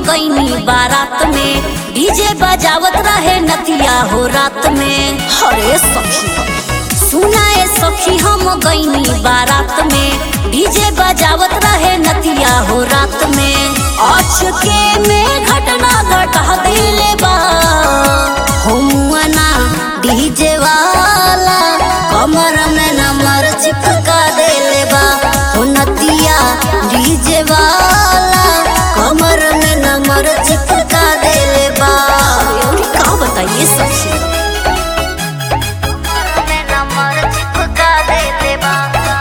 गईनी बारात में डीजे बजावत रहे नतिया हो रात में हरे सखी सुनाए सखी हम गईनी बारात में डीजे बजावत रहे नतिया हो रात में अचके में घटना घटा दिले बा होमुआना डीजे वाला कमर में नंबर चिपका देले बा हो नतिया डीजे वाला कमर में नंबर चिपका देले बा का बताइए सखी नंबर चिपका देले बा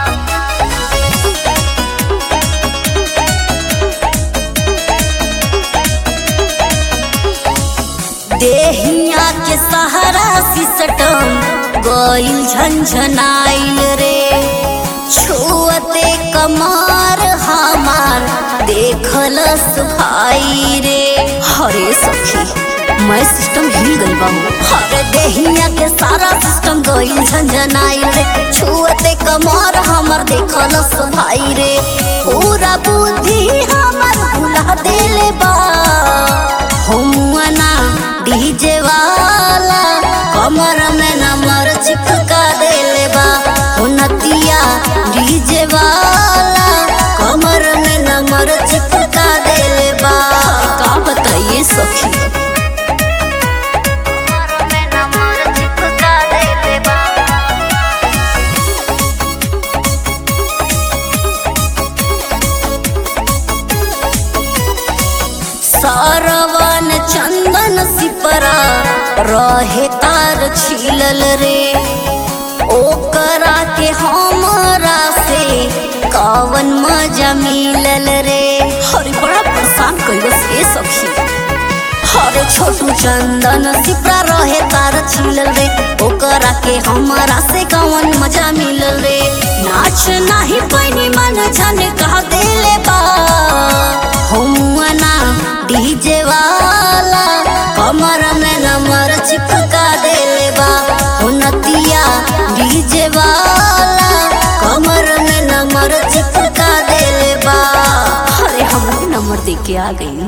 देहिया के सहारा सिसटम गइल झंझनाइल रे छुअते कमार हमार देखलस भाई रे हरे सखी मैं सिस्टम हिल गई बा हरे देहिया के सारा सिस्टम गइल झंझनाइल रे छुअते कमार हमार देखलस भाई रे पूरा बुद्धि हमार भुला देले बा होमुआना डीजे वाला कमर में नंबर चिपका देले बा हो नतिया डीजे वाला कमर में नंबर चिपका देले बा का बताइए सखी सरवन चंदन सिपरा रहे तार छिलल रे ओकरा के हमरा से कवन मजा मिलल रे हरे बड़ा परेशान कैलस ए सखी हरे छोटू चंदन सिपरा रहे तार छिलल रे ओकरा के हमरा से कवन मजा मिलल रे नाच नाही पैनी मन जाने कहा देले बा होमुआना डीजे वाला कमर में नंबर चिपका देले बा हो नतिया डीजे वाला कमर में नंबर चिपका देले बा अरे हम नंबर दे के आ गई